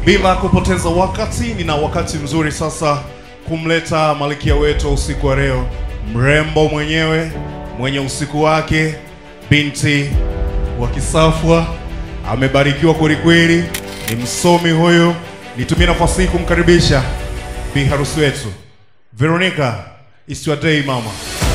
Bila kupoteza wakati, nina wakati mzuri sasa kumleta malkia wetu wa usiku wa leo, mrembo mwenyewe mwenye usiku wake, binti wa Kisafwa, amebarikiwa kwelikweli, ni msomi huyu. Nitumie nafasi hii kumkaribisha bi harusi wetu Veronica. It's your day mama.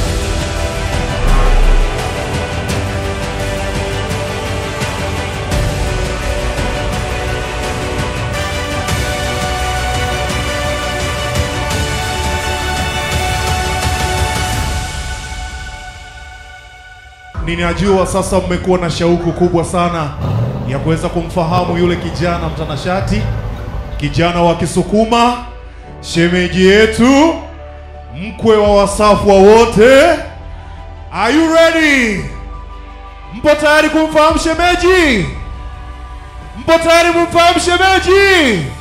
Ninajua sasa mmekuwa na shauku kubwa sana ya kuweza kumfahamu yule kijana mtanashati, kijana wa Kisukuma, shemeji yetu, mkwe wa Wasafwa wote. Are you ready? Mpo tayari kumfahamu shemeji? Mpo tayari kumfahamu shemeji?